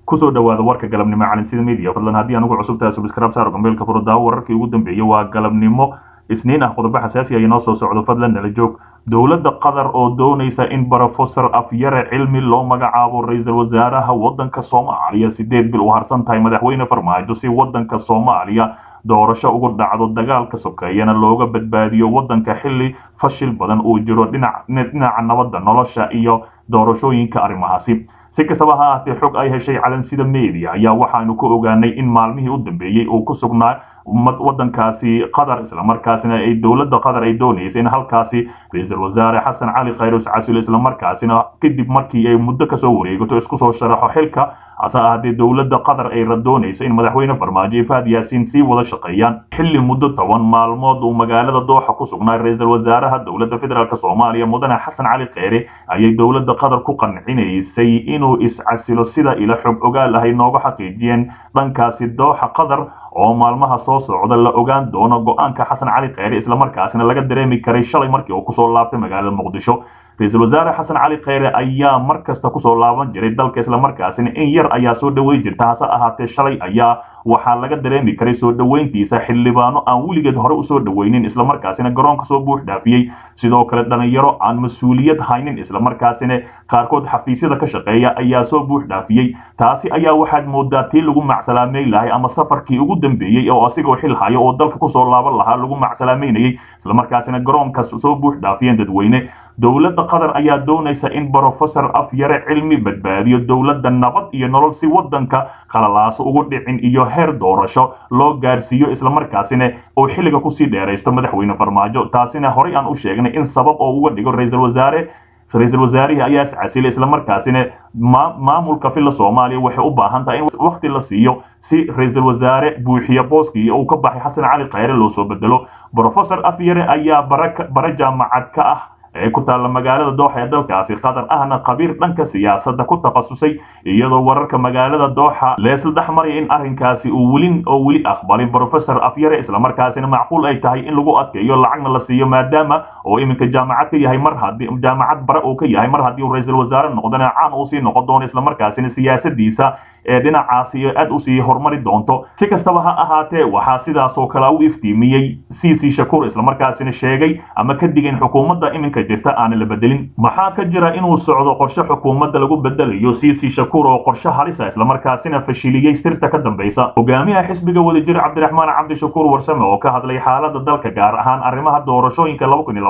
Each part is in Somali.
kusoo dhawaada warka galabnimo calansida media fadlan haddii anugu cusub tahay subscribe saaro gambeelka furo daawo wararkii ugu dambeeyey waa galabnimo isniin ah qodobo xasaasi ah inoo soo socdo fadlan nala joog dowladda qatar oo doonaysa in brofesor afyare cilmi loo magacaabo ra-iisul wasaaraha waddanka soomaaliya sideed bil u harsan tahay madaxweyne farmaajo si waddanka soomaaliya doorasho ugu dhacdo dagaalka sokeeyana looga badbaadiyo waddanka xilli fashil badan uu jiro dhinaca nabadda nolosha iyo doorashooyinka arrimahaasi si kastaba ha ahaatee xog ay heshay calansida media ayaa waxaanu ku ogaanay in maalmihii u dambeeyey uu ku sugnaa waddankaasi qatar islamarkaasina ay dowladda qatar ay doonaysa in halkaasi ra-iisul wasaare xasan cali khayros casil islamarkaasina kadib markii ay muddo kasoo wareegato isku soo sharaxo xilka hase ahaatee dowladda qatar ay radoonaysa in madaxweyne farmaajo iyo fahad yaasiin sii wada shaqeeyaan xilli muddo toban maalmood uu magaalada dooxa ku sugnaa ra-iisul wasaaraha dowladda federaalk soomaaliya mudane xasan cali kheyre ayay dowladda qatar ku qancinaysay inuu iscasilo sida ila xog ogaal ahay nooga xaqiijiyeen dhankaasi dooxa qatar oo maalmaha soo socda la ogaan doono go-aanka xasan cali kheyre islamarkaasina laga dareemi karay shalay markii uu kusoo laabtay magaalada muqdisho ra-iisul wasaare xasan cali kheyre ayaa mar kasta kusoo laaban jiray dalka islamarkaasina in yar ayaa soo dhaweyn jirta hase ahaatee shalay ayaa waxaa laga dareemi karay soo dhoweyntiisa xildhibaano aan weligeed hore usoo dhoweynin islamarkaasina garoonka soo buux dhaafiyey sidoo kale dhalinyaro aan mas-uuliyad haynin islamarkaasina qaarkood xafiisyada ka shaqeeya ayaa soo buux dhaafiyey taasi ayaa waxaad moodaa tii lagu macsalaameyn lahay ama safarkii ugu dambeeyey oo asigoo xil hayo oo dalka kusoo laaban lahaa lagu macsalaameynayay islamarkaasina garoonkaas soo buux dhaafiyeen dadweyne dowladda qatar ayaa doonaysa in brofesor afyare cilmi badbaadiyo dowladda nabad iyo nolol si waddanka qalalaaso ugu dhicin iyo heer doorasho loo gaarsiiyo islamarkaasina oo xilliga kusii dheeraysto madaxweyne farmaajo taasina horey aan u sheegnay in sabab oo uga dhigo ra-iisul wasaare ra-iisul wasaarihii ayaa iscasilay islamarkaasina maamulka filla soomaaliya waxay u baahan tahay in wakti la siiyo si ra-iisul wasaare buuxiya booskii uu ka baxay xasan cali kheyre loo soo bedelo brofesor afyare ayaa bara jaamacad ka ah ee ku taalla magaalada dooxa ee dalkaasi qatar ahna khabiir dhanka siyaasadda ku takhasusay iyadoo wararka magaalada dooxa leesla dhex maraya in arrinkaasi uu welin oo weli aqbalin brofesor afyare islamarkaasina macquul ay tahay in lagu adkeeyo lacagna la siiyo maadaama oo iminka jaamacad ka yahay mar haddii jaamacad bare uu ka yahay mar haddii uu ra-iisul wasaare noqdana caan uu sii noqon doono islamarkaasina siyaasadiisa ee dhinacaasi aad usii horumari doonto si kastaba ha ahaatee waxaa sidaasoo kale u iftiimiyey cc shakuur islamarkaasina sheegay ama ka digin xukuumadda iminka jirta aana la bedelin maxaa ka jira inuu socdo qorshe xukuumadda lagu bedelayo cc shakuur oo qorshe halisa islamarkaasina fashiliyey sirta ka dambaysa hogaamiyaha xisbiga wadajir cabdiraxmaan cabdishakuur warsame oo ka hadlay xaalada dalka gaar ahaan arrimaha doorashooyinka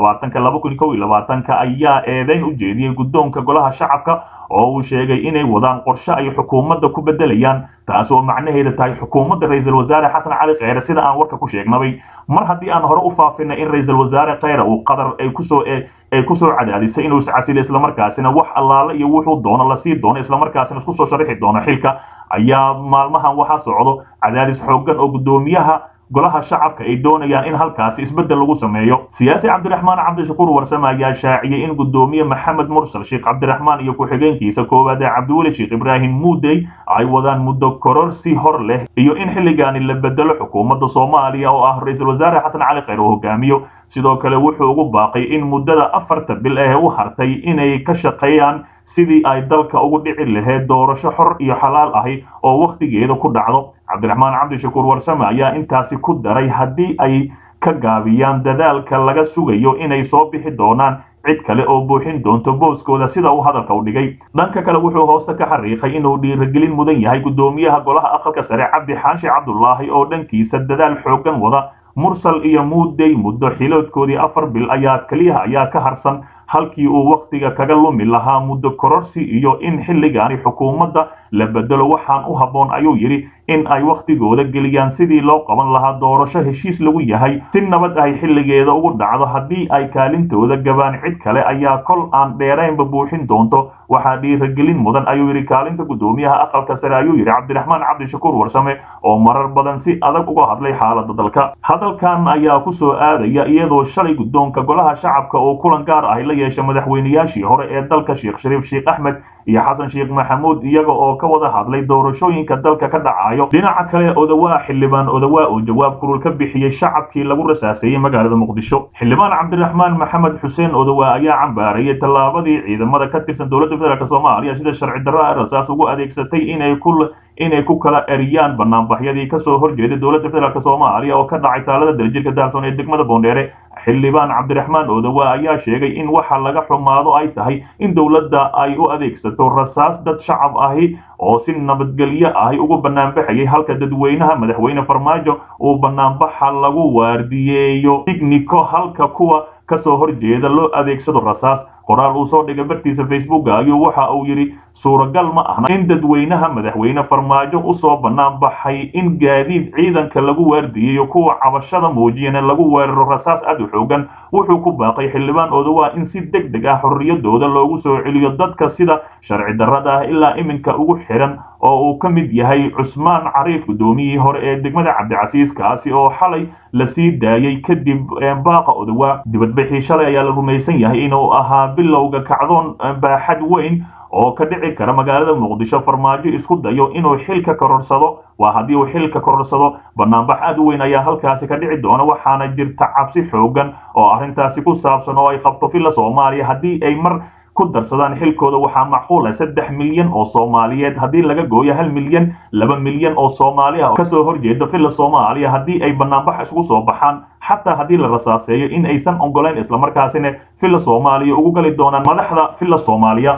ayaa eedeyn u jeediyey guddoonka golaha shacabka oo uu sheegay inay wadaan qorshe ay xukuumadda ku bedelayaan taas oo macnaheeda tahay xukuumadda ra-iisul wasaare xasan cali kheyre sida aan warka ku sheegnabay mar haddii aan hore u faafinay in ra-iisul wasaare kheyre uu qatar ay kusoo ay kusoo cadaadisay inuu iscasilo islamarkaasina wax allaale iyo wuxuu doono lasii doono islamarkaasina isku soo sharixi doono xilka ayaa maalmahan waxaa socdo cadaadis xooggan oo guddoomiyaha golaha shacabka ay doonayaan in halkaasi isbeddel lagu sameeyo siyaasi cabdiraxmaan cabdishakuur warsame ayaa shaaciyey in guddoomiye maxamed mursal sheekh cabdiraxmaan iyo ku-xigeenkiisa koowaad ee cabdiweli sheekh ibraahim muudey ay wadaan muddo kororsi hor leh iyo in xilligaani la bedelo xukuumadda soomaaliya oo ah ra-iisul wasaare xasan cali kheyr oo hogaamiyo sidoo kale wuxuu ugu baaqay in muddada afarta bil ee u hartay inay ka shaqeeyaan sidii ay dalka ugu dhici lahayd doorasho xor iyo xalaal ahi oo wakhtigeeda ku dhacdo cabdiraxmaan cabdishakuur warsame ayaa intaasi ku daray haddii ay ka gaabiyaan dadaalka laga sugayo inay soo bixi doonaan cid kale oo buuxin doonto booskooda sida uu hadalka u dhigay dhanka kale wuxuu hoosta ka xariiqay inuu dhiirigelin mudan yahay guddoomiyaha golaha aqalka sare cabdi xaashi cabdulaahi oo dhankiisa dadaal xooggan wada mursal iyo muudey muddo xiloodkoodii afar bil ayaa keliyaha ayaa ka harsan halkii uu wakhtiga kaga lumi lahaa muddo kororsi iyo in xilligaani xukuumadda la bedelo waxaan u habboon ayuu yidhi in ay wakhtigooda geliyaan sidii loo qaban lahaa doorasho heshiis lagu yahay si nabad ay xilligeeda ugu dhacdo haddii ay kaalintooda gabaan cid kale ayaa kol aan dheeraynba buuxin doonto waxaa dhiiragelin mudan ayuu yidhi kaalinta guddoomiyaha aqalka sare ayuu yidhi cabdiraxmaan cabdishakuur warsame oo marar badan si adag uga hadlay xaalada dalka hadalkan ayaa ku soo aadaya iyadoo shalay guddoonka golaha shacabka oo kulan gaar ahi la yeesha madaxweynayaashii hore ee dalka sheekh shariif sheekh axmed iyo xasan sheekh maxamuud iyaga oo ka wada hadlay doorashooyinka dalka ka dhacayo dhinaca kale odawaa xildhibaan odawaa oo jawaab kurul ka bixiyey shacabkii lagu rasaaseeyey magaalada muqdisho xildhibaan cabdiraxmaan maxamed xuseen odawaa ayaa cambaarayay tallaabadii ciidamada ka tirsan dowladda federaalk soomaaliya sida sharci darro ah rasaas ugu adeegsatay inay ku inay ku kala eriyaan banaanbaxyadii kasoo horjeeday dowladda federaalk soomaaliya oo ka dhacay taalada daljirka daarsoon ee degmada boondheere xildhibaan cabdiraxmaan odawa ayaa sheegay in waxa laga xumaado ay tahay in dowladda ay u adeegsato rasaas dad shacab ahi oo si nabadgelyo ahi ugu banaanbaxayay halka dadweynaha madaxweyne farmaajo uu banaanbaxa lagu waardiyeeyo tignico halka kuwa kasoo horjeeda loo adeegsado rasaas qoraal uu soo dhigay bartiisa facebooka ayuu waxa uu yidhi suuragal ma ahna in dadweynaha madaxweyne farmaajo usoo bannaan baxay in gaadiid ciidanka lagu waardiyeyo kuwa cabashada muujiyana lagu weeraro rasaas aad u xoogan wuxuu ku baaqay xildhibaan odawaa in si deg deg ah xorriyadooda loogu soo celiyo dadka sida sharci darrada ah ilaa iminka ugu xiran oo uu ka mid yahay cusmaan cariif guddoomiyihii hore ee degmada cabdicasiis kaasi oo xalay la sii daayey kadib baaqa odawaa dibadbixii shalay ayaa la rumaysan yahay inuu ahaa bilowga kacdoon baaxad weyn oo ka dhici kara magaalada muqdisho farmaajo isku dayo inuu xilka kororsado waa haddii uu xilka kororsado banaanbax aad u weyn ayaa halkaasi ka dhici doona waxaana jirta cabsi xoogan oo arrintaasi ku saabsan oo ay qabto villa soomaaliya haddii ay mar ku darsadaan xilkooda waxaa macquul ah saddex milyan oo soomaaliyeed haddii laga gooyo hal milyan laba milyan oo soomaali ah kasoo horjeeda villa soomaaliya haddii ay banaanbax isugu soo baxaan xataa haddii la rasaaseeyo in aysan ogolayn islamarkaasina villa soomaaliya ugu gali doonaan madaxda villa soomaaliya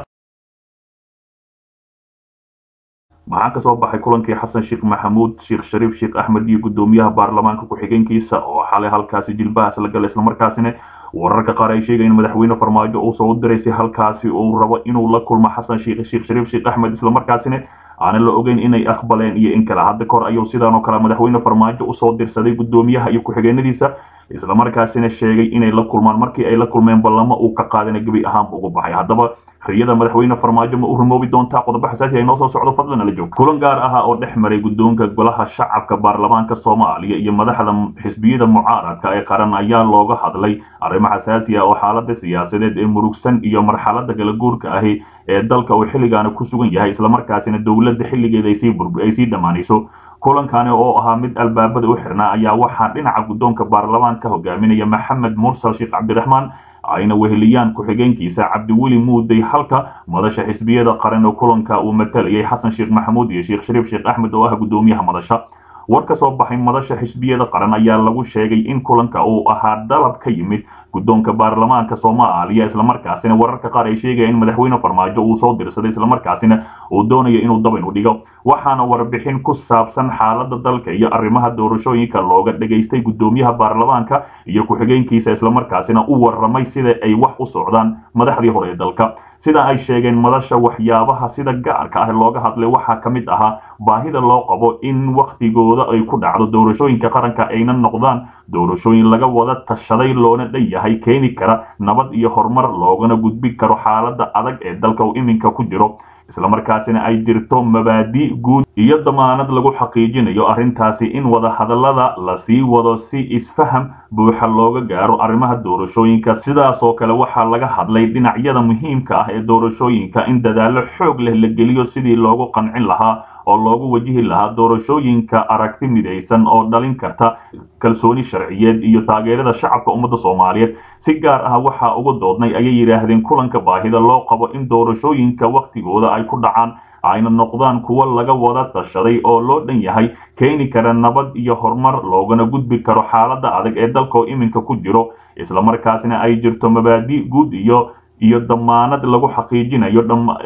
maxaa ka soo baxay kulankii xasan sheekh maxamuud sheekh shariif sheekh axmed iyo guddoomiyaha baarlamaanka ku-xigeenkiisa oo xalay halkaasi jilbahaas la galay islamarkaasina wararka qaar ay sheegayeen madaxweyne farmaajo uu soo diraysay halkaasi uu rabo inuu la kulmo xasan sheekh sheekh shariif sheekh axmed islamarkaasina aanan la ogeyn inay aqbaleen iyo in kale hadda kahor ayuu sidaan oo kale madaxweyne farmaajo usoo dirsaday guddoomiyaha iyo ku-xigeenadiisa islamarkaasina sheegay inay la kulmaan markii ay la kulmeen ballamo uu ka qaadana gebi ahaanba ugu baxay haddaba riyada madaxweyne farmaajo ma u rumoobi doontaa qodobo xasaasi ay noo soo socdo fadlan nala joog kulan gaar ah oo dhex maray guddoonka golaha shacabka baarlamaanka soomaaliya iyo madaxda xisbiyada mucaaradka ee qaran ayaa looga hadlay arrimo xasaasi ah oo xaalada siyaasadeed ee murugsan iyo marxalada kala guurka ahi ee dalka uu xilligaana ku sugan yahay islamarkaasina dowladda xilligeeda ay sii dhammaanayso kulankani oo ahaa mid albaabada u xirnaa ayaa waxaa dhinaca guddoonka baarlamaanka hogaaminaya maxamed mursal sheekh cabdiraxmaan ayna weheliyaan ku-xigeenkiisa cabdiweli muuday halka madasha xisbiyada qaran oo kulanka uu matalayay xasan sheekh maxamuud iyo sheekh shariif sheekh axmed oo ah guddoomiyaha madasha war ka soo baxay madasha xisbiyada qaran ayaa lagu sheegay in kulanka uu ahaa dalab ka yimid guddoonka baarlamaanka soomaaliya islamarkaasina wararka qaar ay sheegaya in madaxweyne farmaajo uu soo dirsaday islamarkaasina uu doonayo inuu daban u dhigo waxaana warbixin ku saabsan xaalada dalka iyo arrimaha doorashooyinka looga dhageystay guddoomiyaha baarlamaanka iyo ku-xigeenkiisa islamarkaasina u warramay sida ay wax u socdaan madaxdii hore ee dalka sida ay sheegeen madasha waxyaabaha sida gaarka ah looga hadlay waxaa ka mid ahaa baahida loo qabo in wakhtigooda ay ku dhacdo doorashooyinka qaranka ayna noqdaan doorashooyin laga wada tashaday loona dhan yahay keeni kara nabad iyo horumar loogana gudbi karo xaalada adag ee dalka uu iminka ku jiro islamarkaasina ay jirto mabaadi guud iyo damaanad lagu xaqiijinayo arrintaasi in wada hadallada la sii wado si isfaham buuxa looga gaaro arrimaha doorashooyinka sidaasoo kale waxaa laga hadlay dhinacyada muhiimka ah ee doorashooyinka in dadaallo xoog leh la geliyo sidii loogu qancin lahaa oo loogu wajihi lahaa doorashooyinka aragti midaysan oo dhalin karta kalsooni sharciyeed iyo taageerada shacabka ummadda soomaaliyeed si gaar ah waxaa uga doodnay ayay yidhaahdeen kulanka baahida loo qabo in doorashooyinka wakhtigooda ay ku dhacaan ayna noqdaan kuwo laga wada tashaday oo loo dhan yahay keeni kara nabad iyo horumar loogana gudbi karo xaalada adag ee dalkao iminka ku jiro islamarkaasina ay jirto mabaadi guud iyo iyo damaanad lagu xaqiijinayo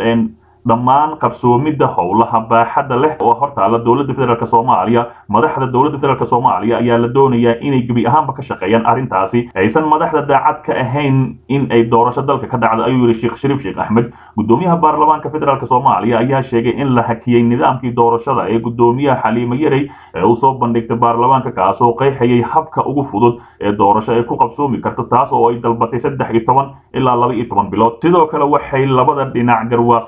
dhammaan qabsoomidda howlaha baaxadda leh oo hortaala dowladda federaalk soomaaliya madaxda dowladda federaalk soomaaliya ayaa la doonayaa inay gebi ahaanba ka shaqeeyaan arrintaasi aysan madaxda daacad ka ahayn in ay doorasho dalka ka dhacdo ayuu yihi sheekh shariif sheekh axmed guddoomiyaha baarlamaanka federaalk soomaaliya ayaa sheegay in la hakiyey nidaamkii doorashada ee guddoomiyaha xaliimo yarey ee uu soo bandhigtay baarlamaanka kaasoo qeexayay habka ugu fudud ee doorasho ay ku qabsoomi karto taas oo ay dalbatay saddex iyo toban ilaa laba iyo toban bilood sidoo kale waxay labada dhinac garwaaqsadeen in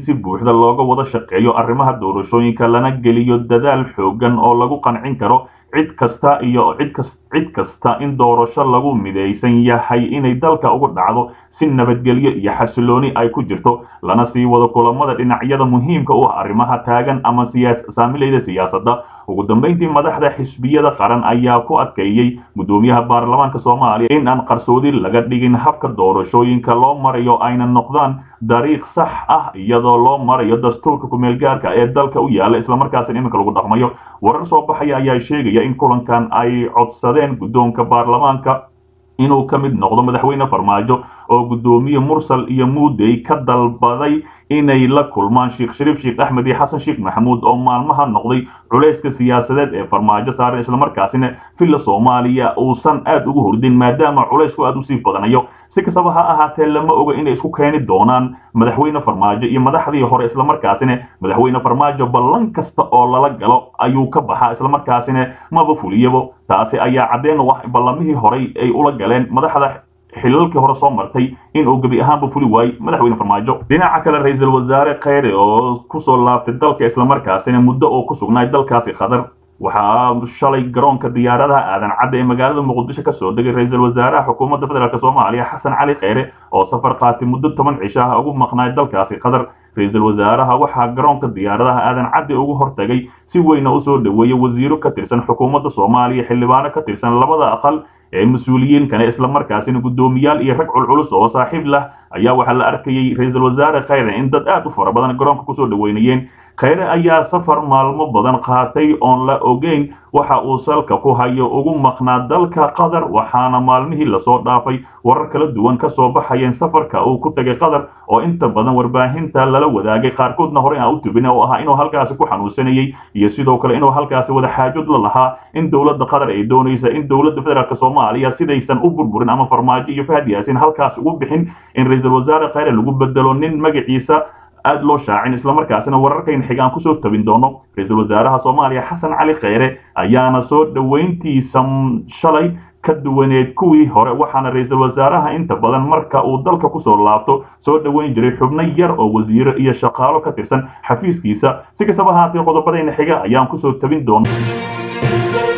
si buuxda looga wada shaqeeyo arrimaha doorashooyinka lana geliyo dadaal xoogan oo lagu qancin karo cid kasta iyo cid kasta in doorasho lagu midaysan yahay inay dalka uga dhacdo si nabadgelyo iyo xasilooni ay ku jirto lana sii wado kulamada dhinacyada muhiimka u ah arrimaha taagan ama saamilayda siyaasadda ugu dambeyntii madaxda xisbiyada qaran ayaa ku adkeeyey guddoomiyaha baarlamaanka soomaaliya in aan qarsoodi laga dhigin habka doorashooyinka loo marayo ayna noqdaan dariiq sax ah iyadoo loo marayo dastuurka kumeelgaarka ee dalka u yaala islamarkaasina iminka lagu dhaqmayo warar soo baxaya ayaa sheegaya in kulankan ay codsadeen guddoonka baarlamaanka inuu ka mid noqdo madaxweyne farmaajo oo guddoomiye mursal iyo muudey ka dalbaday inay la kulmaan sheekh shariif sheekh axmed iyo xasan sheekh maxamuud oo maalmaha noqday culayska siyaasadeed ee farmaajo saaran islamarkaasina villa soomaaliya uusan aad ugu hordin maadaama culaysku aad usii badanayo si kastaba ha ahaatee lama oga inay isku keeni doonaan madaxweyne farmaajo iyo madaxdii hore islamarkaasina madaxweyne farmaajo ballan kasta oo lala galo ayuu ka baxaa islamarkaasina maba fuliyabo taasi ayaa caddeen u ah ballamihii horey ay ula galeen madaxda xilalkii hore soo martay inuu gebi ahaanba fuli waayey madaxweyne farmaajo dhinaca kale ra-iisul wasaare kheyre oo kusoo laabtay dalka islamarkaasina muddo oo ku sugnaay dalkaasi qatar waxaa shalay garoonka diyaaradaha aadan cadda ee magaalada muqdisho kasoo degay ra-iisul wasaaraha xukuumadda federaalk soomaaliya xasan cali kheyre oo safar qaatay muddo toban cisho ah ugu maqnaay dalkaasi qatar ra-iisul wasaaraha waxaa garoonka diyaaradaha aadan cadde ugu hortagay si weyna usoo dhoweeyey wasiiro ka tirsan xukuumadda soomaaliya xildhibaano ka tirsan labada aqal ee mas-uuliyiin kale islamarkaasina guddoomiyaal iyo rag culculus oo saaxiib lah ayaa waxaa la arkayey ra-iisul wasaare kheyre in dad aad u fara badan garoonka kusoo dhoweynayeen kheyre ayaa safar maalmo badan qaatay oon la ogeyn waxa uu salka ku hayo ugu maqnaa dalka qatar waxaana maalmihii lasoo dhaafay warar kala duwan ka soo baxayeen safarka uu ku tegay qatar oo inta badan warbaahinta lala wadaagay qaarkoodna horey aan u tubin oo ahaa inuu halkaasi ku xanuunsanayey iyo sidoo kale inuu halkaasi wada xaajud la lahaa in dowladda qatar ay doonaysa in dowladda federaalk soomaaliya sidaysan u burburin ama farmaajo iyo fahad yaasin halkaas ugu bixin in ra-iisul wasaare kheyre lagu bedelo nin magaciisa aad loo shaacin islamarkaasina wararkayna xigaan kusoo tabin doono ra-iisul wasaaraha soomaaliya xasan cali kheyre ayaana soo dhoweyntiisa shalay ka duwaneed kuwii hore waxaana ra-iisul wasaaraha inta badan marka uu dalka kusoo laabto soo dhoweyn jiray xubno yar oo wasiiro iyo shaqaalo ka tirsan xafiiskiisa si kastaba ahaatee qodobadayna xiga ayaan kusoo tabin doona